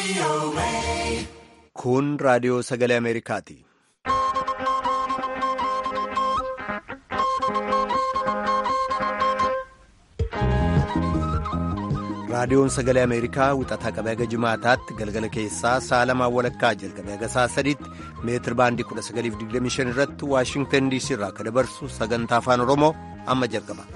Kun raadiyoo sagalee Ameerikaati. Raadiyoon sagalee Ameerikaa wixataa qabee haga jimaataatti galgala keessaa sa'a lamaan walakkaa jalqabee haga sa'a sadiitti meetir baandii 1925 irratti Waashingtan DC irraa akka dabarsu sagantaa afaan Oromoo amma jalqaba.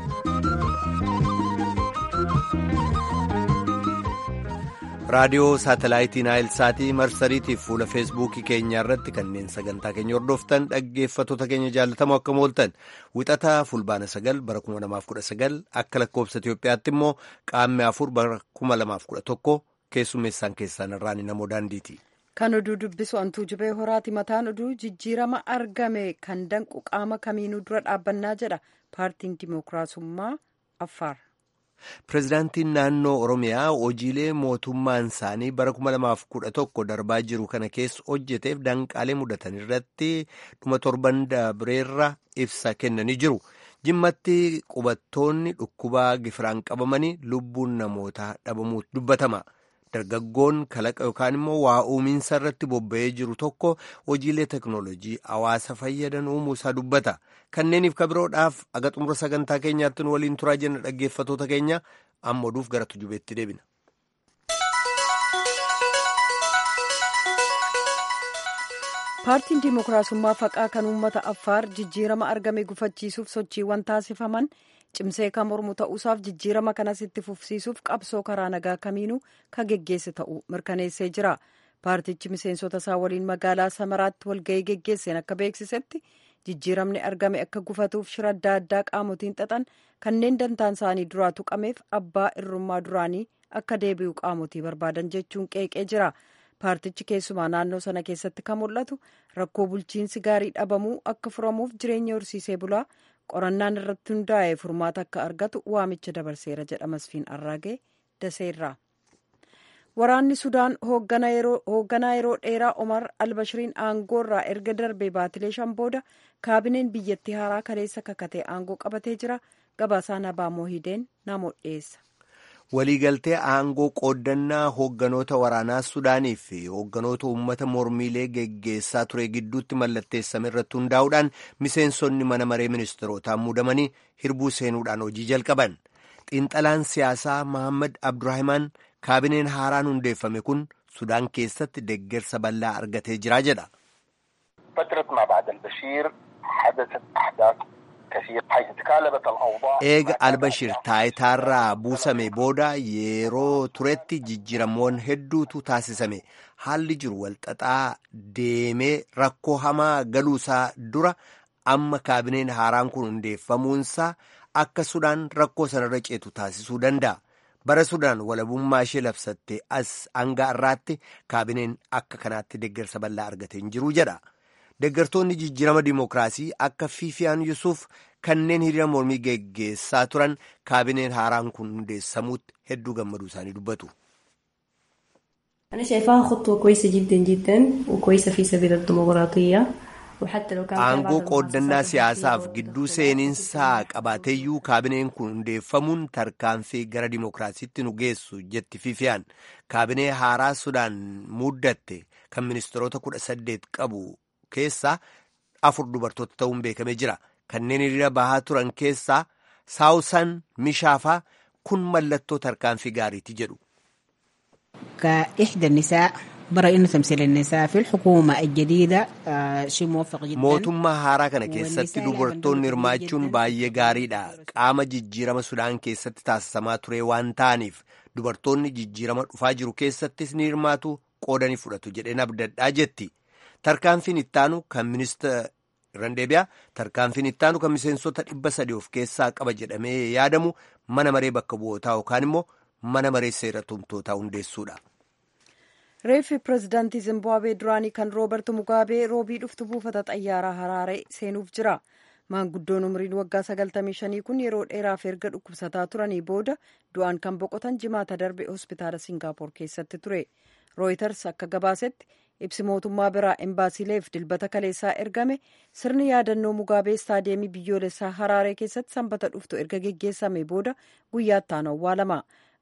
raadiyoo saatalaayitii naayilsaatii marsariitiif fuula feesbuukii keenyaa irratti kanneen sagantaa keenya hordoftan dhaggeeffattoota keenya jaalatamoo akka mooltan wixataa fulbaana sagal bara 2019 akka lakkoobsa Itoophiyaatti immoo qaammee afur bara 2011 keessummeessaan keessaan irraan namoo daandiiti. Kan oduu dubbisu antuu jibee horaati mataan oduu jijjiirama argame kan danqu qaama kamiinuu dura dhaabbannaa jedha paartiin dimookiraasummaa Affaar. Pireezidaantiin naannoo Oromiyaa hojiilee mootummaan isaanii bara 2011 darbaa jiru kana keessa hojjeteef danqaalee mudatan irratti dhuma torban dabreerra ibsa kennanii jiru. Jimmatti qubattoonni dhukkubaa gifiraan qabamanii lubbuun namootaa dhabamuu dubbatama. Dargaggoon kalaqa yookaan immoo waa uuminsa irratti bobba'ee jiru tokko hojiilee teknoolojii hawaasa fayyadan uumuusaa dubbata. Kanneeniif kabiroodhaaf aga xumura sagantaa keenyaatti nu waliin turaa jenna dhaggeeffatoota keenya amma oduuf gara tujubeetti deebina. Paartiin Dimookiraasummaa Faqaa kan uummata Affaar jijjiirama argame gufachiisuuf sochiiwwan taasifaman cimsee kan mormu ta'uusaaf jijjiirama kanas itti fufsiisuuf qabsoo karaa nagaa kamiinuu kan geggeesse ta'uu mirkaneessee jira. Paartichi miseensota isaa waliin magaalaa Samaraatti walga'ii geggeesseen akka beeksisetti jijjiiramni argame akka gufatuuf shira adda addaa qaamotiin xaxan kanneen dantaan isaanii duraa tuqameef abbaa irrummaa duraanii akka deebi'u qaamotii barbaadan jechuun qeeqee jira. Paartichi keessumaa naannoo sana keessatti kan mul'atu rakkoo bulchiinsi gaarii dhabamuu akka furamuuf jireenya horsiisee bulaa qorannaan irratti hundaa'ee furmaata akka argatu waamicha dabarseera jedha Masfiin Arraagee Daseerraa. Waraanni Sudaan hoogganaa yeroo dheeraa Omar Albashiriin aangoo irraa erga darbee baatilee shan booda kaabineen biyyattii haaraa kaleessa kakatee aangoo qabatee jira. Gabaasaan Abaamoo Hideen namoota dhiyeessa. Waliigaltee aangoo qooddannaa hoogganoota waraanaa Sudaanii fi hoogganoota uummata mormiilee geggeessaa ture gidduutti mallatteessame irratti hundaa'uudhaan miseensonni mana maree ministeerotaan muudamanii hirbuu seenuudhaan hojii jalqaban. Xiinxalaan siyaasaa Mohaammed Abduraahimaan kaabineen haaraan hundeeffame kun Sudaan keessatti deggersa bal'aa argatee jira jedha. Eega Albashir taayitaarraa buusame booda yeroo turetti jijjiiramoon hedduutu taasisame. Haalli jiru walxaxaa deemee rakkoo hamaa galuusaa dura amma kaabineen haaraan kun hundeeffamuunsaa akka Sudaan rakkoo sanarra ceetu taasisuu danda'a. Bara Sudaan walabummaa ishee labsattee as hanga har'aatti kaabineen akka kanaatti deggersa bal'aa argatee hin jiru jedha. Deggertoonni jijjiirama dimookiraasii akka Fiifiyaan Yusuuf kanneen hiriira mormii geggeessaa turan kaabineen haaraan kun hundeessamuutti hedduu gammaduu isaanii dubbatu. Aangoo qooddannaa siyaasaaf gidduu seeninsaa qabaateeyyuu kaabineen kun hundeeffamuun tarkaanfii gara dimookiraasiitti nu geessu jetti Fiifiyaan. Kaabinee haaraa Sudaan muddatte kan ministeerota kudha saddeet qabu keessaa afur dubartoota ta'uun beekamee jira. Kanneen hiriira bahaa turan keessaa saawusan mishaafaa kun mallattoo tarkaanfii gaariiti jedhu. Mootummaa haaraa kana keessatti dubartoonni hirmaachuun baay'ee gaariidha. Qaama jijjiirama Sudaan keessatti taasisamaa ture waan ta'aniif dubartoonni jijjiirama dhufaa jiru keessattis ni hirmaatu qoodanii fudhatu jedheen abdadhaa jetti. Tarkaanfiin ittaanu kan ministeera Randeebiyaa tarkaanfiin ittaanu kan miseensota dhibba sadii of keessaa qaba jedhamee yaadamu mana maree bakka bu'ootaa yookaan immoo mana maree seera tumtootaa hundeessuudha. Reeffi pireezidaantii Zimbaabuwee duraanii kan Rooberti Mugaabee roobii dhuftu buufata xayyaaraa Haraaree seenuuf jira. Maanguddoon umriin waggaa 95 kun yeroo dheeraaf erga dhukkubsataa turanii booda du'aan kan boqotan jimaata darbe hospitaala Singaapoor keessatti ture. Rooyiters akka gabaasetti ibsi mootummaa biraa embaasiileef dilbata kaleessaa ergame sirni yaadannoo mugaabee istaadiyeemii biyyoolessaa haraaree keessatti sanbata dhuftu erga geggeessame booda guyyaatti aanu awwaalama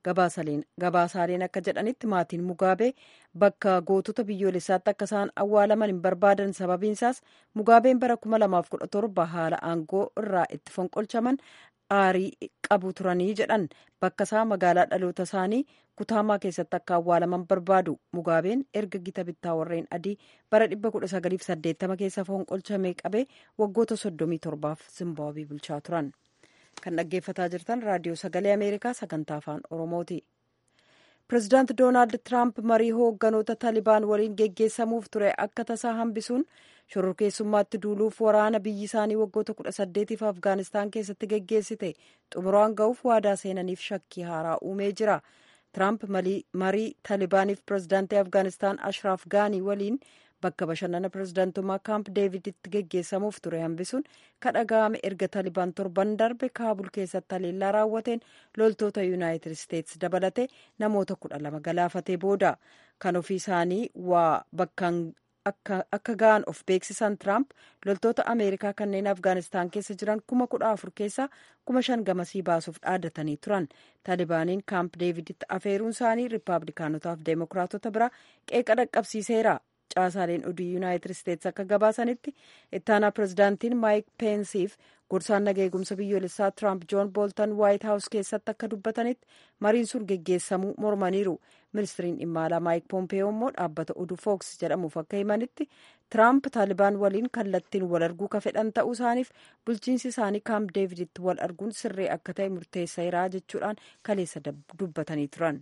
gabaasaaleen akka jedhanitti maatiin mugaabee bakka gootota biyyoolessaatti akka isaan awwaalaman hin barbaadan sababiinsaas mugaabeen bara 2017 haala aangoo irraa itti fonqolchaman aarii qabu turanii jedhan bakka isaa magaalaa dhaloota isaanii kutaamaa keessatti akka awwaalaman barbaadu mugaabeen erga gita bittaa warreen adii bara 1980 keessa fonqolchamee qabee waggoota 37f zimbaabii bulchaa turan. kan dhaggeeffataa jirtan raadiyoo sagalee ameerikaa sagantaa afaan oromooti pirezidaant doonaald tiraamp marii hoogganoota taalibaan waliin geggeessamuuf ture akka tasaa hambisuun shororkeessummaatti duuluuf waraana biyyi isaanii waggoota kudha saddeetiif afgaanistaan keessatti geggeessite xumuraan ga'uuf waadaa seenaniif shakkii haaraa uumee jira tiraamp marii taalibaaniif pirezidaantii afgaanistaan ashraaf gaanii waliin bakka bashannana pirezidaantummaa kaamp deeviditti geggeessamuuf ture hambisuun kadhaga'ame erga taalibaan torban darbe kaabul keessatti haleellaa raawwateen loltoota yuunaayitid isteetsi dabalate namoota kudha lama galaafatee booda kan ofii isaanii waa bakkaan akka ga'an of beeksisan tiraamp loltoota ameerikaa kanneen afgaanistaan keessa jiran kuma kudha afur keessaa kuma shan gamasii baasuuf dhaadatanii turan taalibaaniin kaamp deeviditti afeeruun isaanii riippaabilikaanotaaf deemokiraatota bira qeeqa dhaqqabsiiseera caasaaleen oduu yuunaayitid isteetsi akka gabaasanitti ittaanaa pirezidaantiin maayik peensiif gorsaan nageegumsa biyyoolessaa tiraamp joon booltan waayit haawus keessatti akka dubbatanitti mariin sun geggeessamuu mormaniiru ministiriin dhimma alaa maayik poompeyoo immoo dhaabbata oduu fooks jedhamuuf akka himanitti tiraamp taalibaan waliin kallattiin wal arguu ka fedhan ta'uu isaaniif bulchiinsi isaanii kaamp deeviditti wal arguun sirree akka ta'e murteesseera jechuudhaan kaleessa dubbatanii turan.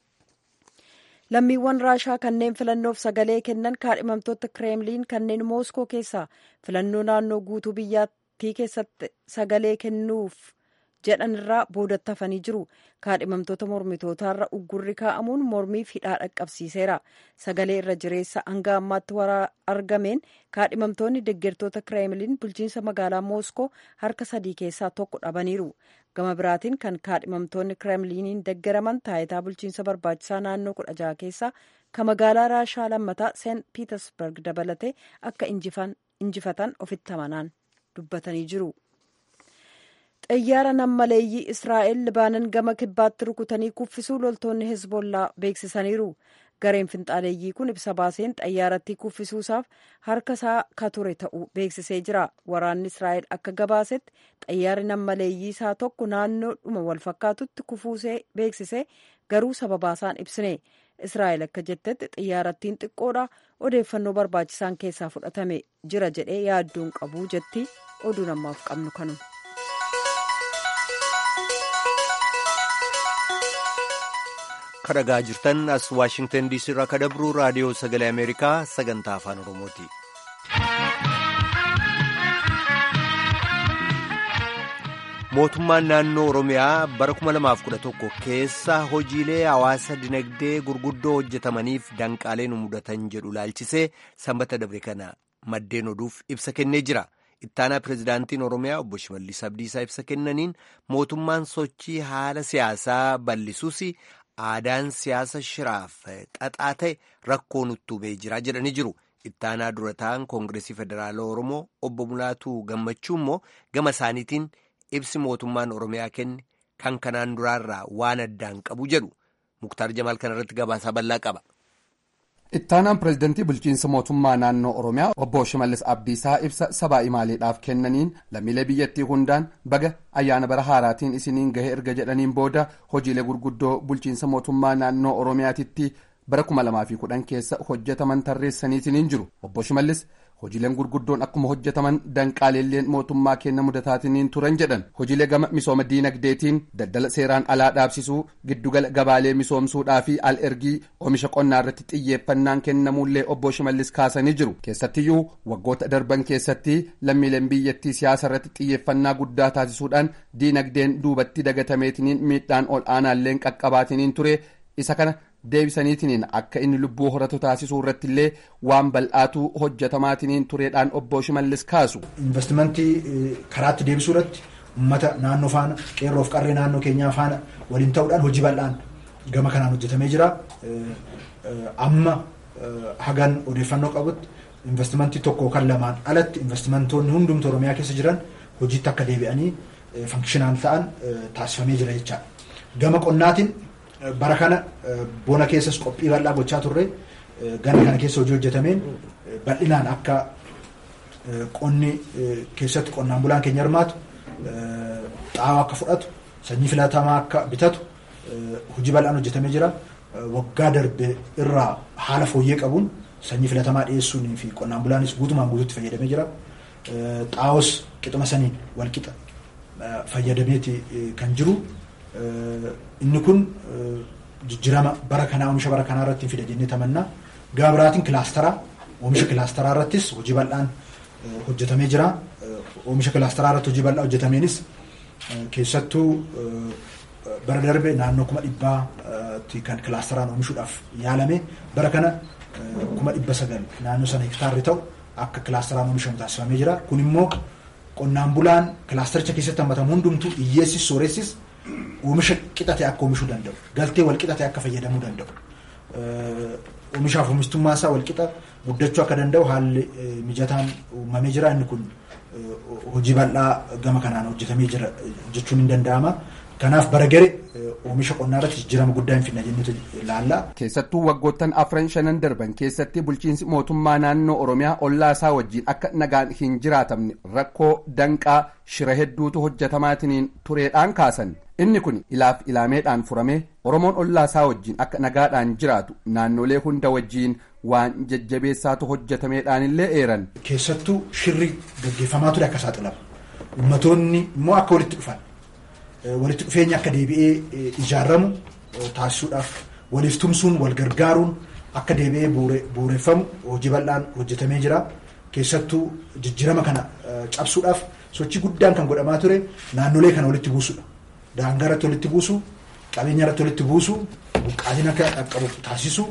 lammiiwwan raashaa kanneen filannoof sagalee kennan kaadhimamtoota kireemliin kanneen mooskoo keessaa filannoo naannoo guutuu biyyattii keessatti sagalee kennuuf jedhan irraa boodatti hafanii jiru kaadhimamtoota mormitootaarra uggurri kaa'amuun mormiif hidhaa dhaqqabsiiseera sagalee irra jireessa hanga ammaatti waraa argameen kaadhimamtoonni deggertoota kireemliin bulchiinsa magaalaa mooskoo harka sadii keessaa tokko dhabaniiru gama biraatiin kan kaadhimamtoonni kireemliiniin deggeraman taayitaa bulchiinsa barbaachisaa naannoo kudha jaha keessaa ka magaalaa raashaa lammataa seent piitersberg dabalatee akka injifatan ofitti amanaan dubbatanii jiru. xayyaara nammaleeyyii israa'el libaanan gama kibbaatti rukutanii kuffisuu loltoonni hezbollaa beeksisaniiru gareen finxaaleeyyii kun ibsa baaseen xayyaarattii kuffisuusaaf harka isaa ka ture ta'uu beeksisee jira waraanni israa'el akka gabaasetti xayyaarri nammaleeyyii isaa tokko naannoodhuma wal fakkaatutti kufuusee beeksisee garuu sababaasaan ibsine israa'el akka jettetti xayyaarattiin xiqqoodha odeeffannoo barbaachisaan keessaa fudhatame jira jedhee yaadduun qabuu jetti oduu namaaf qabnu kanuma. kadhagaa jirtan as waashingtan diisii irraa kadabru raadiyoo sagalee ameerikaa sagantaa afaan oromooti. mootummaan naannoo oromiyaa bara 2011 keessa hojiilee hawaasa dinagdee gurguddoo hojjetamaniif danqaalee nu mudatan jedhu laalchisee sanbata dabre kana maddeen oduuf ibsa kennee jira. ittaanaa pirezidaantiin oromiyaa obbo Shimallis Abdiisaa ibsa kennaniin mootummaan sochii haala siyaasaa bal'isuus aadaan siyaasa shiraaf xaxaa ta'e rakkoo nutti hubee jira jedhanii jiru. Ittaanaa dura ta'an koongireesii federaalaa Oromoo obbo Mulaatuu Gammachuu immoo gama isaaniitiin ibsi mootummaan Oromiyaa kenne kan kanaan duraarraa waan addaan qabu jedhu. Muktaar Jamaal kanarratti gabaasaa bal'aa qaba. ittaanaan pireezidantii bulchiinsa mootummaa naannoo oromiyaa obbo shimallis abdiisaa ibsa sabaa imaaleedhaaf kennaniin lammiilee biyyattii hundaan baga ayyaana bara haaraatiin isiniin gahe erga jedhaniin booda hojiilee gurguddoo bulchiinsa mootummaa naannoo oromiyaatitti bara 2010 keessa hojjetaman tarreessaniitiin jiru obbo shimallis hojiileen gurguddoon akkuma hojjetaman danqaaleelleen mootummaa kenna mudataatiin turan jedhan hojiilee gama misooma diinagdeetiin daldala seeraan alaa dhaabsisuu giddugala gabaalee misoomsuudhaa fi al ergii oomisha qonnaa irratti xiyyeeffannaan kennamuullee obbo shimallis kaasanii jiru keessattiyyuu waggoota darban keessatti lammiileen biyyattii siyaasa irratti xiyyeeffannaa guddaa taasisuudhaan diinagdeen duubatti dagatameetiniin miidhaan ol aanaalleen qaqqabaatiniin ture isa kana. deebisaniitiniin akka inni lubbuu horatu taasisuu irratti illee waan bal'aatu hojjetamaatiniin tureedhaan obbo Shimallis kaasu. Investimentii karaatti deebisuu irratti uummata naannoo faana qeerroof qarree naannoo keenyaa faana waliin ta'uudhaan hojii bal'aan gama kanaan hojjetamee jira. Amma hagan odeeffannoo qabutti investimentii tokko kan lamaan alatti investimentoonni hundumtu Oromiyaa keessa jiran hojiitti akka deebi'anii fankishinaal ta'an taasifamee jira jechaadha. Gama qonnaatiin bara kana bona keessas qophii bal'aa gochaa turre gana kana keessa hojii hojjetameen bal'inaan akka qonni keessatti qonnaan bulaan keenya hirmaatu xaa'oo akka fudhatu sanyii filatamaa akka bitatu hojii bal'aan hojjetamee jira. Waggaa darbe irraa haala fooyyee qabuun sanyii filatamaa dhiyeessuun fi qonnaan bulaanis guutumaan guutuutti fayyadamee jira. Xaa'oos qixuma saniin walqixa fayyadameeti kan jiru. Inni kun jijjiirama bara kanaa oomisha bara kanaa irratti fida jennee tamannaa. Gama biraatiin kilaasteraa oomisha kilaasteraa irrattis hojii bal'aan hojjetamee jira. Oomisha kilaasteraa irratti hojii bal'aa hojjetameenis keessattuu bara darbe naannoo kuma dhibbaatti kan kilaasteraan oomishuudhaaf yaalame bara kana kuma dhibba sagal naannoo sana hektaarri ta'u akka kilaasteraan oomishamu taasifamee jira. Kun immoo qonnaan bulaan kilaastericha keessatti hammatamu hundumtuu hiyyeessis sooressis oomisha qixate akka oomishuu danda'u galtee wal qixate akka fayyadamuu danda'u. Oomishaaf oomishtummaa isaa wal qixa guddachuu akka danda'u haalli mijataan uumamee jira inni kun hojii bal'aa gama kanaan hojjetamee jira jechuun hin danda'ama. Kanaaf bara gare oomisha qonnaa irratti jijjiirama guddaa hin fidna jennutu ilaalla. Keessattuu waggoottan afran shanan darban keessatti bulchiinsi mootummaa naannoo Oromiyaa ollaa isaa wajjin akka nagaan hin jiraatamne rakkoo danqaa shira hedduutu hojjetamaatiin tureedhaan kaasan. Inni kun ilaaf ilaameedhaan furamee Oromoon ollaa isaa wajjin akka nagaadhaan jiraatu naannolee hunda wajjiin waan jajjabeessaatu hojjetameedhaan illee eeran. Keessattuu shirri gaggeeffamaa ture akka saaxilama. Uummattoonni immoo akka walitti dhufan. walitti dhufeenya akka deebi'ee ijaaramu taasisuudhaaf waliif tumsuun wal gargaaruun akka deebi'ee bu'uureffamu hojii bal'aan hojjetamee jira. Keessattuu jijjiirama kana cabsuudhaaf sochii guddaan kan godhamaa ture naannolee kana walitti buusudha. Daangaa irratti walitti buusu, qabeenya irratti walitti buusu, buqqaatiin akka qaqqabu taasisu,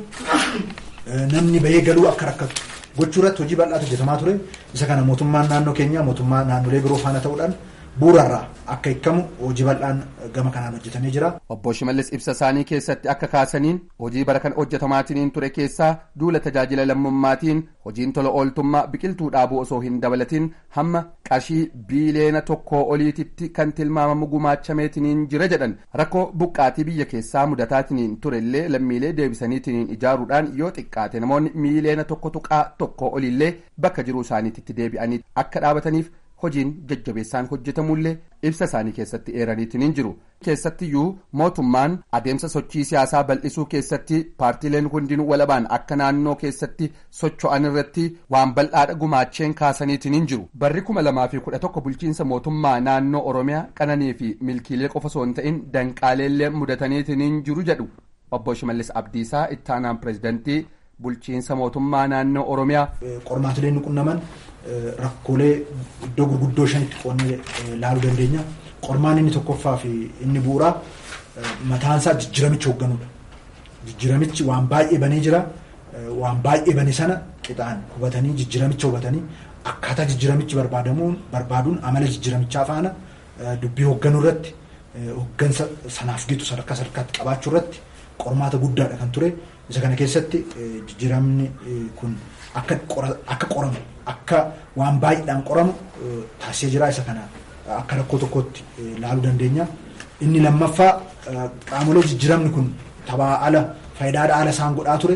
namni bahee galuu akka rakkatu gochuu irratti hojii bal'aatu hojjetamaa ture. Isa kana mootummaan naannoo keenyaa mootummaa naannolee biroo faana ta'uudhaan bu'uurarraa akka hiikamu hojii bal'aan gama kanaan hojjetamee jira. Obbo Shimallis ibsa isaanii keessatti akka kaasaniin hojii bara kana hojjetamaatiin ture keessaa duula tajaajila lammummaatiin hojiin tola ooltummaa biqiltuu dhaabuu osoo hin dabalatin hamma qarshii biiliyoona tokkoo oliititti kan tilmaamamu gumaachameetiin jira jedhan rakkoo buqqaatii biyya keessaa mudataatiin turellee lammiilee deebisaniitiin ijaaruudhaan yoo xiqqaate namoonni miiliyoona tokko tuqaa tokkoo oliillee bakka jiruu isaaniitti deebi'anii akka dhaabataniif hojiin jajjabeessaan hojjetamullee ibsa isaanii keessatti eeraniitiin hin jiru keessattiyyuu mootummaan adeemsa sochii siyaasaa bal'isuu keessatti paartiileen hundinuu walabaan akka naannoo keessatti socho'an irratti waan bal'aadha gumaacheen kaasaniitiin hin jiru barri kuma lamaa fi kudha tokko bulchiinsa mootummaa naannoo oromiyaa qananii fi milkiilee qofa osoo hin ta'in danqaaleellee mudataniitiin hin jiru jedhu obbo shimallis abdiisaa ittaanaan pireezidantii bulchiinsa mootummaa naannoo oromiyaa. qormaatileen nu qunnaman rakkoolee iddoo gurguddoo shanitti qoonnee ilaaluu dandeenya. Qormaan inni tokkoffaa fi inni bu'uuraa mataansaa jijjiiramicha hoogganuudha. Jijjiiramichi waan baay'ee banee jira. Waan baay'ee bane sana qixaan hubatanii jijjiiramicha hubatanii akkaataa jijjiiramichi barbaadamuun barbaaduun amala jijjiiramichaa faana dubbii hoogganuu irratti hooggansa sanaaf gitu sadarkaa sadarkaatti qabaachuu irratti qormaata guddaadha kan ture. Isa kana keessatti jijjiiramni kun akka qoramu akka waan baay'eedhaan qoramu taasisee jira isa kana akka rakkoo tokkotti ilaaluu dandeenya. Inni lammaffaa qaamolee jijjiiramni kun taphaa ala faayidaadha ala isaan godhaa ture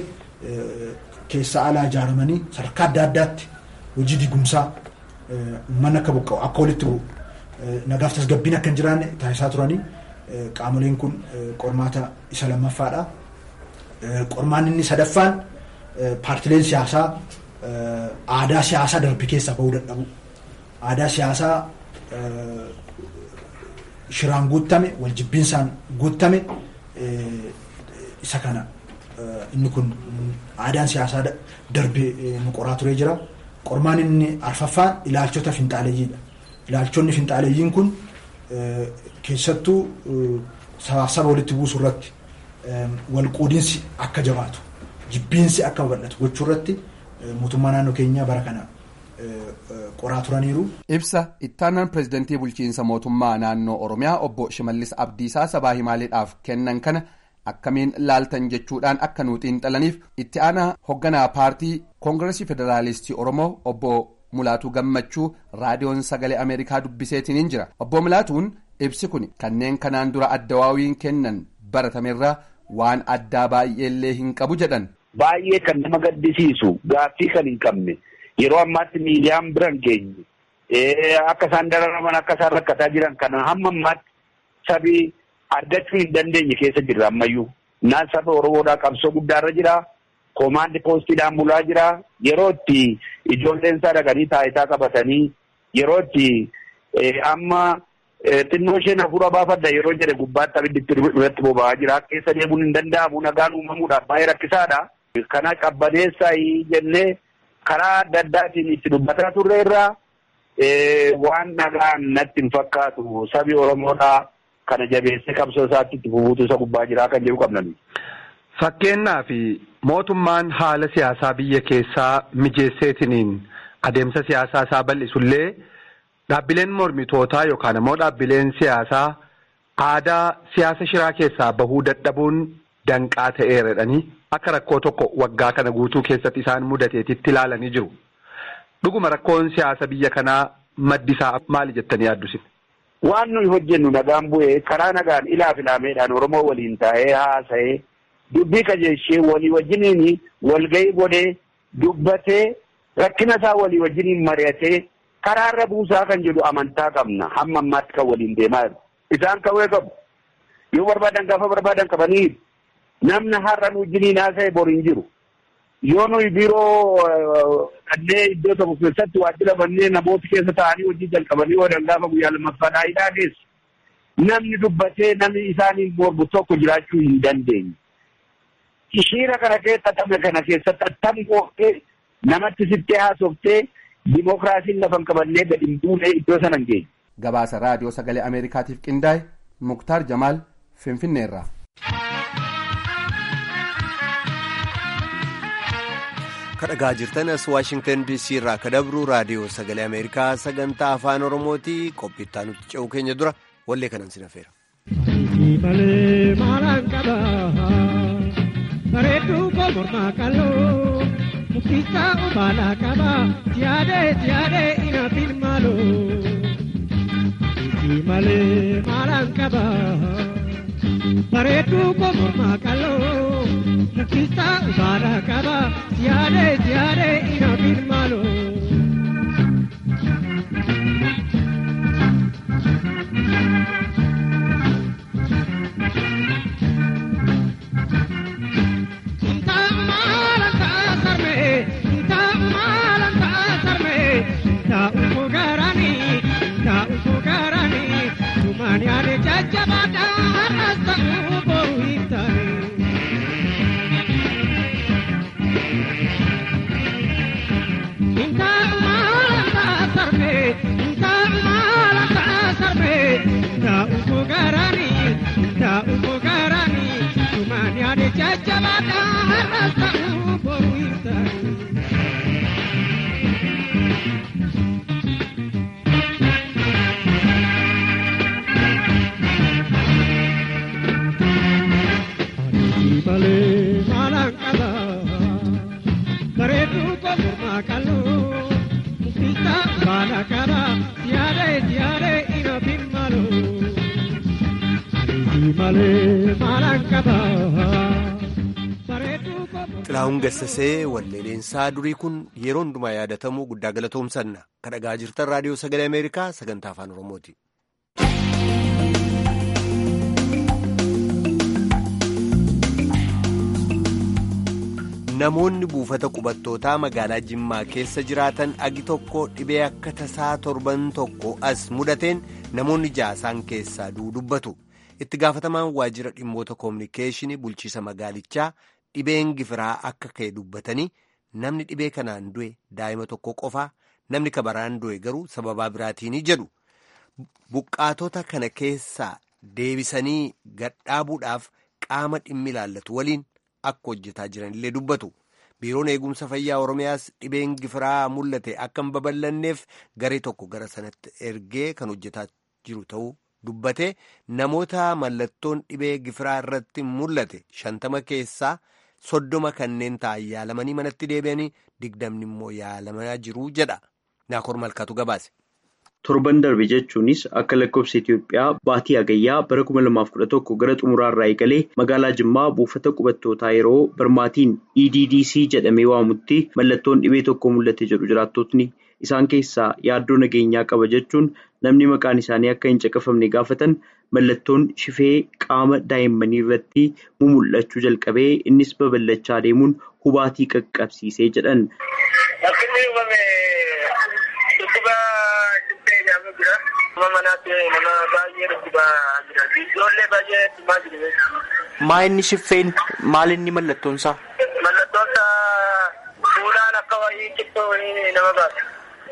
keessa ala ijaaramanii sadarkaa adda addaatti hojii digumsaa uummanni akka buqqa'u akka walitti bu'u nagaaf tasgabbiin akka hin jiraanne taasisaa turanii qaamoleen kun qormaata isa lammaffaadha. Qormaan inni sadaffaan paartileen siyaasaa aadaa siyaasaa darbe keessaa bahuu dadhabu. Aadaa siyaasaa shiraan guuttame waljibbiinsaan guuttame isa kana inni kun aadaan siyaasaa darbe nu qoraa turee jira. Qormaan inni arfaffaan ilaalchota finxaaleeyyiidha. Ilaalchonni finxaaleeyyiin kun keessattuu sabaaf saba walitti buusuu irratti walqoodinsi akka jabaatu jibbiinsi akka babal'atu gochuu irratti mootummaa naannoo keenyaa bara kana qoraa turaniiru. Ibsa ittaanaan pireezidantii bulchiinsa mootummaa naannoo Oromiyaa obbo Shimallis Abdiisaa sabaa himaaleedhaaf kennan kana akkamiin laaltan jechuudhaan akka nu xiinxalaniif itti aanaa hoogganaa paartii koongiresii federaalistii Oromoo obbo Mulaatuu Gammachuu raadiyoon sagalee Ameerikaa dubbiseetiin hin jira. Obbo Mulaatuun ibsi kun kanneen kanaan dura addawaawiin kennan baratamerraa waan addaa baay'eellee hin qabu jedhan. Baay'ee kan nama gaddisiisu gaaffii kan hin qabne yeroo ammaatti miidiyaan biran geenye akka isaan dararaman akka isaan rakkataa jiran kana hamma ammaatti sabii argachuu hin dandeenye keessa jirra ammayyuu. Naan saba Oromoodhaa qabsoo guddaarra jira. Koomaandi poostiidhaan bulaa jira. Yeroo itti ijoolleen isaa dhaqanii taayitaa qabatanii yeroo itti amma xinnoo isheen hafuura baafadha yeroo jedhe gubbaatti abiddi irratti boba'aa jira. Keessa deemuun hin danda'amu nagaan uumamuudhaaf baay'ee rakkisaadha. Kana qabbaneessaa jennee karaa adda addaatiin itti dubbataa turre irraa waan nagaan natti hin fakkaatu sabi Oromoodhaa kana jabeessee qabsoo isaatti itti fufuutu isa gubbaa jiraa kan jedhu qabnan. Fakkeenyaaf mootummaan haala siyaasaa biyya keessaa mijeesseetiniin adeemsa siyaasaa isaa bal'isullee dhaabbileen mormitootaa yookaan immoo dhaabbileen siyaasaa aadaa siyaasa shiraa keessaa bahuu dadhabuun danqaa ta'eeradhanii akka rakkoo tokko waggaa kana guutuu keessatti isaan mudateetitti ilaalanii jiru. Dhuguma rakkoon siyaasa biyya kanaa maddi isaa maali jettanii yaaddusin? Waan nuyi hojjennu nagaan bu'ee karaa nagaan ilaaf ilaameedhaan Oromoo waliin taa'ee haasa'ee dubbii qajeelchee walii wajjiniin walgahii godhee dubbatee rakkina isaa walii wajjiniin mari'atee karaarra buusaa kan jedhu amantaa qabna hamma ammaatti kan waliin deemaa jiru. Isaan kawwee qabu. Yoo barbaadan gaafa barbaadan qabanii namni har'a nu wajjiniin haasa'e bor hin jiru. Yoo nuyi biiroo dhannee iddoo tokko keessatti waajjira bannee namoota keessa taa'anii hojii jalqabanii oolan gaafa guyyaa lammaffaadhaa hidhaa geessu. Namni dubbatee namni isaaniin mormu tokko jiraachuu hin dandeenye. Shiira kana keessa xaxame kana keessatti attam gooftee namatti sittee haasoftee dimookiraasiin lafa hin qabannee gadi hin buune iddoo sana hin geenye. Gabaasa raadiyoo sagalee Ameerikaatiif qindaa'e Muktaar Jamaal Finfinneerraa. kadhagaa jirtan as waashingtan dc irraa ka dabru raadiyoo sagalee ameerikaa sagantaa afaan oromooti qophiittaa nutti ce'uu keenya dura wallee kanan sin affeera. bareedduu koo mormaa qal'oo muktisaa obaalaa qaba siyaadee siyaadee inaafin maaloo isi malee maalaan qaba bareedduu koo mormaa qal'oo muktisaa obaalaa qaba siyaadee siyaadee inaafin maaloo. Maniare jajjabada rasa uboru hintare. Inta malanta sarme, inta malanta sarme, inta ubogarani, inta ubogarani. Maniare jajjabada rasa uboru hintare. malee maalaan qaba bareedduu koo mormaa qal'oo muktisaa baala qaba siyaadee siyaadee inaafin maaloo aniisi malee maalaan qaba. Xilaa'uun gassasee walleeleensaa durii kun yeroo hundumaa yaadatamuu guddaa galatoomsanna. Kadhagaa jirtan raadiyoo sagalee Ameerikaa sagantaa afaan Oromooti. Namoonni buufata qubattootaa magaalaa Jimmaa keessa jiraatan agi tokko dhibee akka tasaa torban tokko as mudateen namoonni jaasaan keessaa dubbatu. Itti gaafatamaan waajjira dhimmoota koominikeeshinii bulchiisa magaalichaa dhibeen gifiraa akka ka'e dubbatanii namni dhibee kanaan du'e daa'ima tokko qofaa namni kabaraan du'e garuu sababaa biraatiin jedhu. Buqqaatota kana keessaa deebisanii gadhaabuudhaaf qaama dhimmi ilaallatu waliin. Akka hojjetaa jiranillee dubbatu biiroon eegumsa fayyaa oromiyaas dhibeen gifiraa mul'ate akka hin babal'anneef garee tokko gara sanatti ergee kan hojjetaa jiru ta'uu dubbate namoota mallattoon dhibee gifiraa irratti mul'ate shantama keessaa soddoma kanneen ta'an yaalamanii manatti deebi'anii digdamni immoo yaalamaa jiru jedha naakor malkaatu gabaase. torban darbe jechuunis akka lakkoofsa Itoophiyaa baatii hagayyaa bara kuma lamaaf kudha tokko gara xumuraarraa eegalee magaalaa Jimmaa buufata qubattootaa yeroo barmaatiin EDDC jedhamee waamutti mallattoon dhibee tokko mul'ate jedhu jiraattotni isaan keessaa yaaddoo nageenyaa qaba jechuun namni maqaan isaanii akka hin caqafamne gaafatan mallattoon shifee qaama daa'immanii irratti mumul'achuu jalqabee innis babal'achaa deemuun hubaatii qaqqabsiisee jedhan. Maa inni shiffeen maal inni mallattoon isaa? Mallattoon isaa fuulaan akka wayii cittoo wayii nama baasa.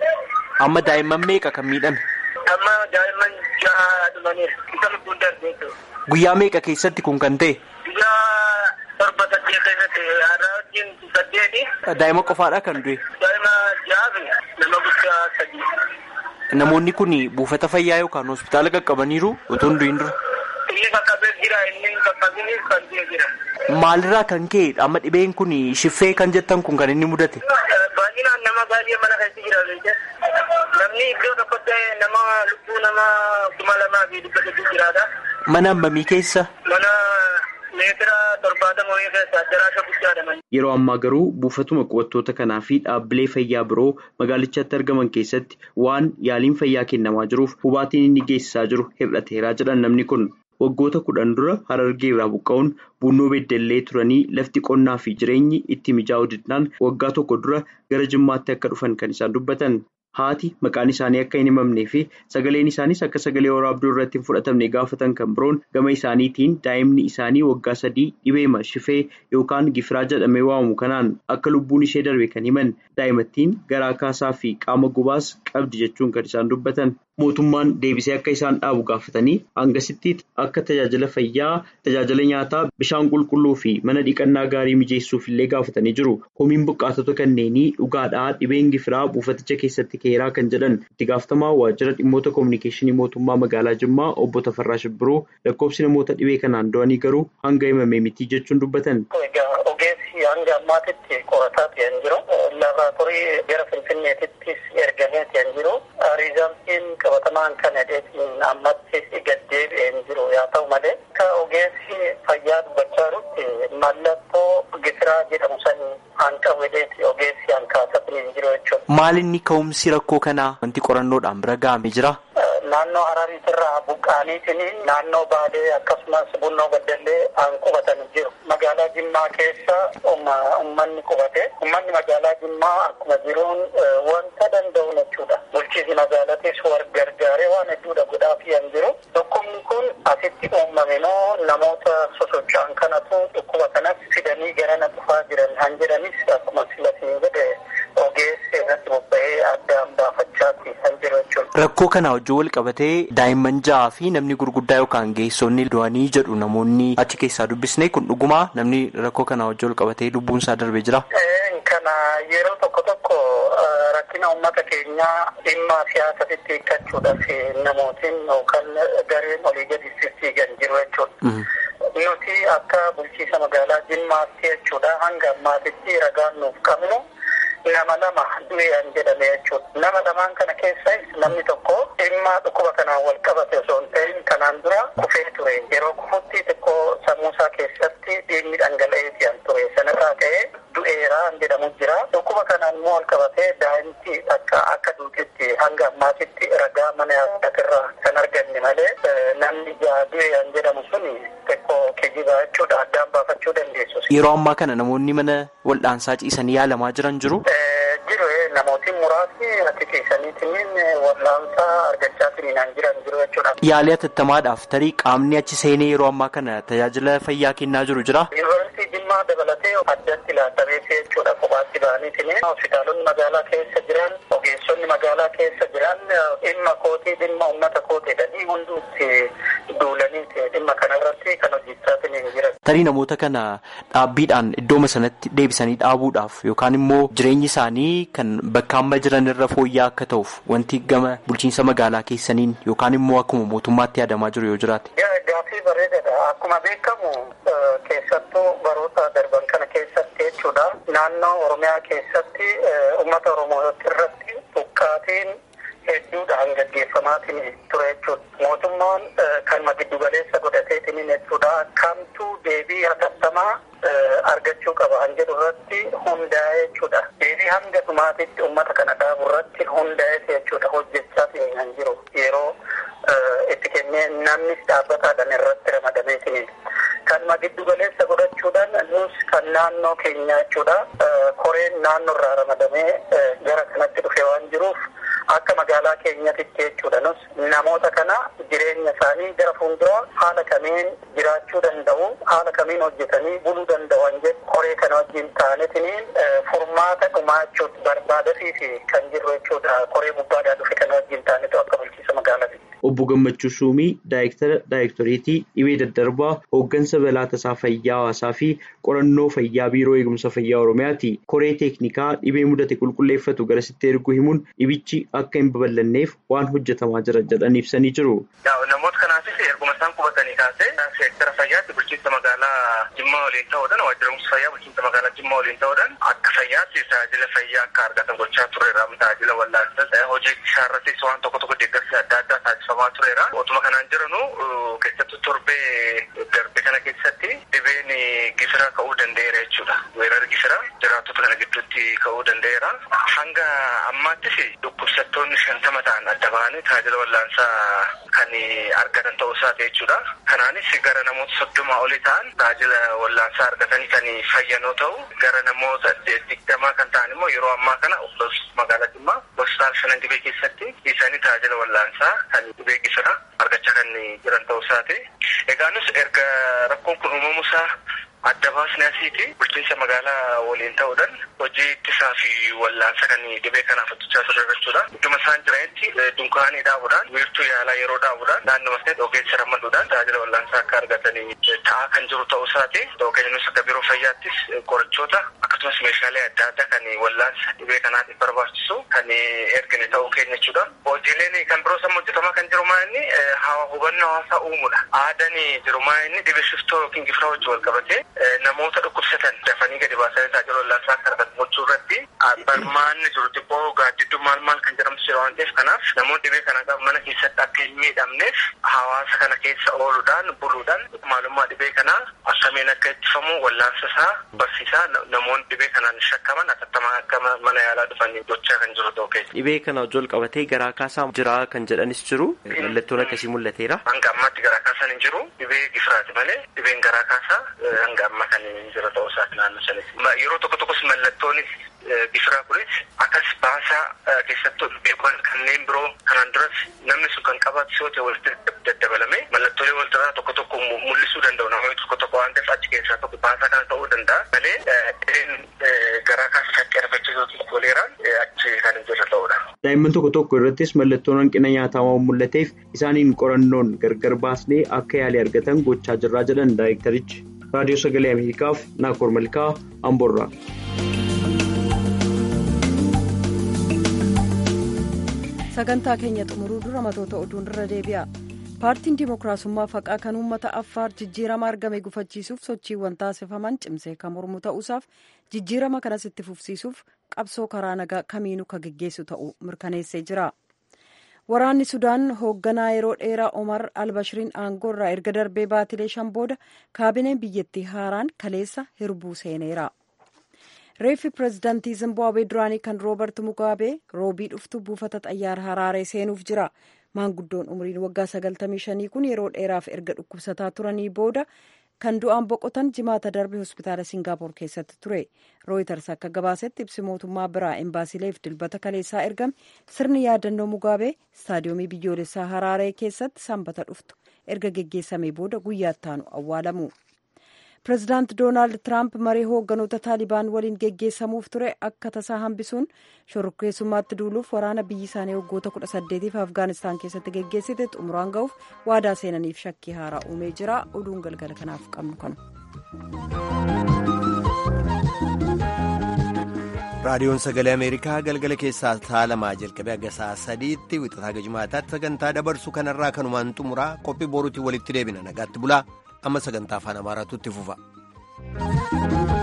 Amma daa'imman meeqa kan miidhame? Amma daa'imman ja'a dhumaniiru. Isa lubbuun darbee jiru. Guyyaa meeqa keessatti kun kan ta'e? Guyyaa torba saddeet keessatti har'a wajjin saddeeti. Daa'ima qofaadha kan du'e? Daa'ima ja'a fi nama guddaa sadii. Namoonni kun buufata fayyaa yookaan hospitaala qaqqabaniiru otoo hin du'in dura? Inni qaqqabee jira inni qaqqabini kan du'e jira. Maalirraa kan ka'e amma dhibeen kun shiffee kan jettan kun kan inni mudate? Baay'inaan nama baay'ee mana keessa jira beekte. Namni iddoo tokkotti nama lubbuu nama kuma lamaa fi dhibba sadii jiraata. Mana hammamii keessa? Mana meetira torbaatama wayii keessa daraasha guddaadha. Yeroo ammaa garuu buufatuma qubattoota kanaa fi dhaabbilee fayyaa biroo magaalichatti argaman keessatti waan yaaliin fayyaa kennamaa jiruuf hubaatiin inni geessisaa jiru hir'ateeraa jedhan namni kun. Waggoota kudhan dura harargee irraa buqqa'uun bunnoo beddellee turanii lafti qonnaa fi jireenyi itti mijaa'uu didnaan waggaa tokko dura gara jimmaatti akka dhufan kan isaan dubbatan. Haati maqaan isaanii akka hin himamnee fi sagaleen isaaniis akka sagalee waraabduu irratti hin fudhatamne gaafatan kan biroon gama isaaniitiin daa'imni isaanii waggaa sadii dhibeema shifee yookaan gifiraa jedhamee waamamu kanaan akka lubbuun ishee darbe kan himan daa'imattiin garaa kaasaa fi qaama gubaas qabdi jechuun kan isaan dubbatan. Mootummaan deebisee akka isaan dhaabu gaafatanii hangasitti akka tajaajila fayyaa, tajaajila nyaataa, bishaan qulqulluu fi mana dhiqannaa gaarii mijeessuuf illee gaafatanii jiru. Homiin buqqaatota kanneenii dhugaadhaa dhibeen gifiraa buufaticha keessatti keeraa kan jedhan itti gaafatamaa waajjira dhimmoota koominikeeshinii mootummaa magaalaa Jimmaa obbo Tafarraa Shibbiroo lakkoofsi namoota dhibee kanaan du'anii garuu hanga himame miti jechuun dubbatan. Ogeessi hanga ammaatitti qorataa ta'an jiru. Laaboraatoorii gara Finfinneetittis ergamee ta'an jiru. Riizaltiin qabatamaan kan hedheetiin ammatti gad deebi'een jiru yaa ta'u malee akka ogeessi fayyaa dubbachaa jirutti mallattoo gifiraa jedhamu san hanqabu hedheeti ogeessi hankaasatanii jiru jechuudha. Maal inni ka'umsi rakkoo kanaa wanti qorannoodhaan bira ga'ame jira? Naannoo Harariitirraa buqqaaniitiin naannoo Baalee akkasumas Bunnoo Baddallee aan qubatanii jiru. Magaalaa Jimmaa keessa uummanni qubate. Uummanni magaalaa Jimmaa akkuma jiruun wanta danda'u jechuudha. Bulchiinsi magaalatis war gargaaree waan hedduudha godhaafii hin jiru. Dhukkubni kun asitti uumame moo namoota sosocho'an kanatu dhukkuba kanas fidanii garana dhufaa jiran han jedhanis akkuma silatiin jedhe ogeessi irratti bobba'ee addaan baafachaati kan jiru jechuudha. Rakkoo kana wajjin wal qabatee daa'imman ja'aa fi namni gurguddaa yookaan geessonni du'anii jedhu namoonni achi keessaa dubbisne kun dhugumaa namni rakkoo kana wajjin wal qabatee lubbuun isaa darbee jira. Kana yeroo tokko tokko rakkina uummata keenyaa dhimma siyaasatti hiikkachuudhaaf namootiin yookaan gareen olii gadi fiigan jiru jechuudha. Nuti akka bulchiisa magaalaa Jimmaatti jechuudha hanga ammaatitti ragaan nuuf qabnu. nama lama du'ean jedhame jechuudha. Nama lamaan kana keessas namni tokko dhimma dhukkuba kanaan wal qabate osoo hin ta'in kanaan dura kufee ture. Yeroo kufutti xiqqoo sammuusaa keessatti dhiigni dhangala'ee ture. Sanarraa ka'ee du'eeraan jedhamu jira. Dhukkuba kanaan immoo wal qabatee daa'imti akka akka duutetti hanga ammaatitti ragaa mana yaalatirraa kan arganne malee namni du'ean jedhamu suni xiqqoo kijiba jechuudha. Addaan baafachuu dandeessu. Yeroo ammaa kana namoonni mana waldhaansaa ciisanii yaalamaa jiran jiru. Jiru namootiin muraasni ati keessaniitiin wal'aansaa argachaa jiran jiru jechuudha. Yaalii atattamaadhaaf tarii qaamni achi seenee yeroo ammaa kana tajaajila fayyaa kennaa jiru jira. Yuunivarsiitii Jimmaa dabalatee addatti ilaalamee jechuudha kophaatti ba'aniitiin hospitaalonni magaalaa keessa jiran ogeessonni magaalaa keessa jiran dhimma kootii dhimma uummata kootiidha hunduutti duulanii dhimma kanarratti kan hojjechaa jiran. Tarii namoota kana dhaabbiidhaan iddooma sanatti deebisanii dhaabuudhaaf yookaan immoo jireenyi isaanii kan bakka amma jiran irra fooyya'aa akka ta'uuf wanti gama bulchiinsa magaalaa keessaniin yookaan immoo akkuma mootummaatti yaadamaa jiru yoo jiraate. Gaaffii bareedaadha. Akkuma beekamu keessattuu baroota darban kana keessatti jechuudha. Naannoo Oromiyaa keessatti uummata Oromoo irratti buqqaatiin hedduudhaan gaggeeffamu. gaggeeffamaatiin ture jechuudha. Mootummaan kanuma giddu galeessa godhateetiin jechuudha. Kamtuu deebii hatattamaa argachuu qaba kan jedhu irratti hundaa'e jechuudha. Deebii hanga dhumaatitti uummata kana dhaabu irratti hundaa'e jechuudha. Hojjechaa kan jiru yeroo itti kennee namnis dhaabbataadhaan irratti ramadameetiin. Kanuma giddu galeessa godhachuudhaan nus kan naannoo keenya jechuudha. Koreen naannoo irraa ramadamee gara kanatti dhufe waan jiruuf akka magaalaa keenyatitti jechuudha. Nus namoota kana jireenya isaanii gara fuulduraa haala kamiin jiraachuu danda'u, haala kamiin hojjetanii buluu danda'u jedhu koree kana wajjin ta'anitiin furmaata dhumaa jechuudha barbaadafii fi kan jirru jechuudha. Koree gubbaadhaa dhufe kana wajjin ta'anitu akka bulchiisa magaalaati. Obbo Gammachuu Suumii Daayirektara Daayirektoreetii dhibee daddarbaa hooggansa balaa tasaa fayyaa hawaasaa fi qorannoo fayyaa biiroo eegumsa fayyaa Oromiyaati. Koree teeknikaa dhibee mudate qulqulleeffatu garasitti erguu himuun dhibichi akka hin babal'anneef waan hojjetamaa jira jedhan ibsanii jiru. Namoota kanaafis erguma isaan qubatanii kaasee seektara fayyaatti bulchiinsa magaalaa Jimmaa waliin ta'uudhaan waajjira fayyaa bulchiinsa magaalaa Jimmaa waliin ta'uudhaan akka fayyaatti tajaajila fayyaa akka argatan gochaa tureera. Tajaajila wallaansaa hojii isaarrattis waan tokko tokko deeggarsi adda addaa taasifamaa tureera. Otuma kanaan jiranu keessattuu torbee darbe kana keessatti dhibeen gisira ka'uu danda'eera jechuudha. Weerarri gisira jiraattota kana gidduutti ka'uu danda'eera. Hanga ammaattis dhukkubsattoonni shantama ta'an adda bahanii tajaajila wallaansaa kan argatan ta'uu isaati jechuudha. Kanaanis gara namoota soddoma olii ta'an tajaajila wallaansaa argatanii kan fayyan yoo ta'u gara namoota digdamaa kan ta'an immoo yeroo ammaa kana magaalaa Jimmaa hospitaala shanan dhibee keessatti isaanii tajaajila wallaansaa kan dhibee gisira argachaa kan jiran ta'uu isaati. Egaa nus erga rakkoon kun uumamuusaa adda baasnee asiiti bulchiinsa magaalaa waliin ta'uudhaan hojii ittisaa fi wallaansa kan dhibee kanaaf hojjechaa turre jechuudha. Idduma isaan jiranitti dunkaanii dhaabuudhaan wiirtuu yaalaa yeroo dhaabuudhaan naannoo maseet ogeessa rammaduudhaan tajaajila wallaansaa akka argatanii ta'aa kan jiru ta'uu isaati. Yookiin nus akka biiroo fayyaattis qorichoota akkasumas meeshaalee adda addaa kan wallaansa dhibee kanaatiif barbaachisu kan ergine ta'uu keenya jechuudha. Hojiileen kan biroo sammoo hojjetamaa kan jiru maa inni hubannoo hawaasaa uumuudha. Aadaan jiru maa inni dhibee shiftoo yookiin gifira wajjin wal qabatee namoota dhukkubsatan dafanii gadi baasanii tajaajila wallaansaa akka argatan gochuu irratti barmaanni jiru xiqqoo gaaddidduu maal maal kan jedhamtu jira waan ta'eef kanaaf namoonni dhibee kana qabu mana keessatti akka hin miidhamneef hawaasa kana keessa ooluudhaan buluudhaan maalummaa dhibee kanaa akkamiin akka ittifamu wallaansa isaa barsiisaa namoonni dhibee kanaan shakkaman atattamaa akka mana yaalaa dhufanii gochaa kan jiru ta'uu keessa. Dhibee kana wajjin wal qabatee garaa kaasaa jira kan jedhanis jiru mallattoon akkasii mul'ateera. Hanga ammaatti garaa kaasaan hin jiru dhibee gifiraati malee dhibeen garaa kaasaa hanga amma kan jira ta'uu isaati naannoo sanitti. Yeroo tokko tokkos mallattoonis gifiraa kunis akkas baasaa keessattuu dhibeewwan kanneen biroo kanaan duras namni sun kan qabaatu yoo ta'e walitti daddabalame mallattoolee walirraa tokko tokko mul'isuu danda'u namoonni tokko tokko waan ta'eef achi keessaa tokko baasaa kana ta'uu danda'a malee dhibeen garaa kaasa shakkii argachiisuu koleeraan achi kan jira ta'udha. Daa'imman tokko tokko irrattis mallattoon hanqina nyaataa waan mul'ateef isaaniin qorannoon gargar baasnee akka yaalii argatan gochaa jirraa jedhan daayirektarichi. Raadiyoo Sagalee Ameerikaaf Naakoor Malkaa Amboorraa. sagantaa keenya xumuruu dura matoota oduun irra deebi'a paartiin dimookiraasummaa faqaa kan uummata affaar jijjiirama argame gufachiisuuf sochiiwwan taasifaman cimsee kan mormu ta'uusaaf jijjiirama kanas itti fufsiisuuf qabsoo karaa nagaa kamiinuu kan geggeessu ta'uu mirkaneessee jira waraanni sudaan hoogganaa yeroo dheeraa omar albashiriin aangoo irraa erga darbee baatilee shan booda kaabineen biyyattii haaraan kaleessa hirbuu seeneera. reeffi pireezidaantii zimbaabuwee duraanii kan roobert mugaabee roobii dhuftu buufata xayyaara haraaree seenuuf jira maanguddoon umriin waggaa 95 kun yeroo dheeraaf erga dhukkubsataa turanii booda kan du'aan boqotan jimaata darbe hospitaala singaapoor keessatti ture rooyiters akka gabaasetti ibsi mootummaa biraa embaasileef dilbata kaleessaa ergame sirni yaadannoo mugaabee istaadiyoomii biyyoolessaa haraaree keessatti sanbata dhuftu erga geggeessamee booda guyyaatti aanu awwaalamu. pireezidaant doonaald tiraamp marii hoogganoota taalibaan waliin geggeessamuuf ture akka tasaa hambisuun shororkeessummaatti duuluuf waraana biyyi isaanii waggoota kudha saddeetiif afgaanistaan keessatti geggeessite xumuraan ga'uuf waadaa seenaniif shakkii haaraa uumee jira oduun galgala kanaaf qabnu kanu. raadiyoon sagalee ameerikaa galgala keessaa sa'a lamaa jalqabee hanga sa'a sadiitti wixataa gajmaataatti sagantaa dabarsu kanarraa kanumaan xumuraa qophii boruutiin walitti deebina nagaatti bulaa amma sagantaa afaan amaaraatu itti fufa.